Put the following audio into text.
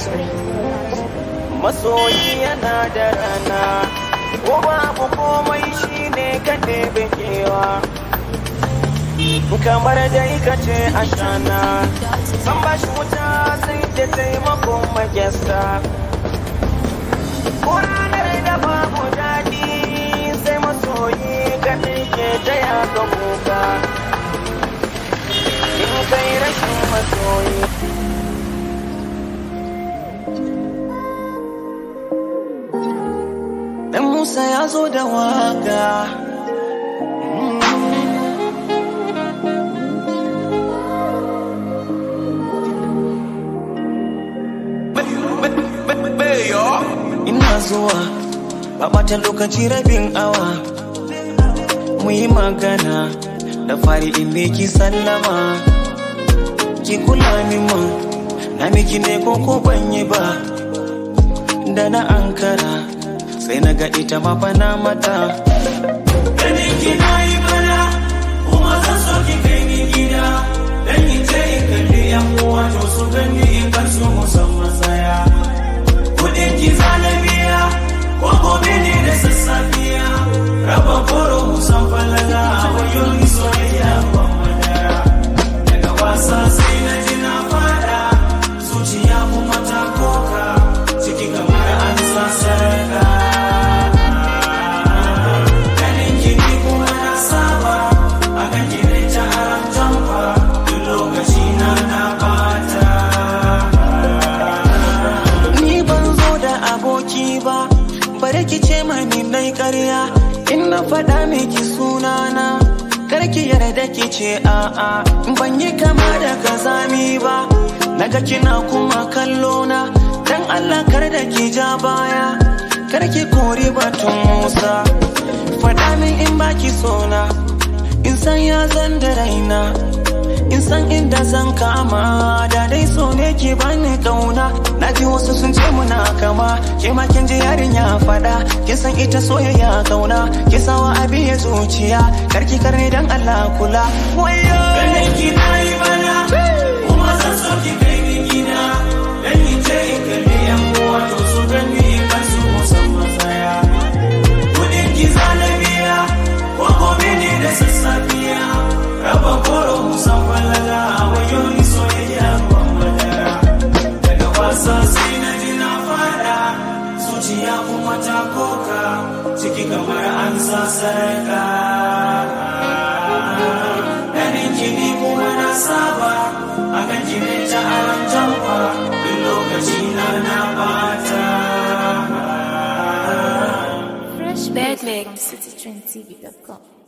masoyi yana da rana ko babu komai shine ka ɗebe kewa kamar dai ka ce a shana san ba shi wuta sai da taimakon magyasta ko ranar da babu daɗi sai masoyi kaɗai ke taya ka kuka in kai rashin masoyi Dan Musa ya zo da waka. Ina zuwa, ba ɓata lokaci rabin awa. Mu yi magana, da fari in ki sallama. Ki kula min man, na miki ne ko ko ban yi ba. Da na ankara. sai na ga ita ma bana mata. Ganin ki na yi mana, kuma zan so ki kai ni gida. Dan in je in kalli yan uwa to su gani in kan su musamman tsaya. Kuɗin ki zana biya, ko gobe ne da sassafiya. Raba koro musan falaga a wayo ni soyayya ban madara. Daga wasa sai na ji na fada, zuciya kuma ta koka. Ciki kamar an sa sarka. ba bare ki ce mani nai ƙarya in na faɗa miki sunana karki yarda ki ce a'a ban yi kama da kazami ba naga kina kuma kallo na dan Allah kar da ki ja baya karki kori batun Musa faɗa min in baki sona in san ya zan da raina in san inda zan kama da dai so ne ke bani kauna na ji wasu sun ce muna kama ke ma kin ji yarinya fada kin san ita soyayya kauna ki sawa abi ya zuciya karki karne dan Allah kula wayo ganin ki nayi bana kuma zan so ki kai ni gida dan in je in kalli yan uwa to su gani in kan su musamman tsaya kudin ki zalabiya ko gobe ne da sassafiya raba koro musan falaga wayo ni soyayya ban madara daga wasa sai na ji na fada zuciya kuma ta koka ciki kamar an sa sarka ganin kini kuma na saba akan kine ta aran jamfa duk lokaci na na bata Fresh Bad Mix. CityTrendTV.com.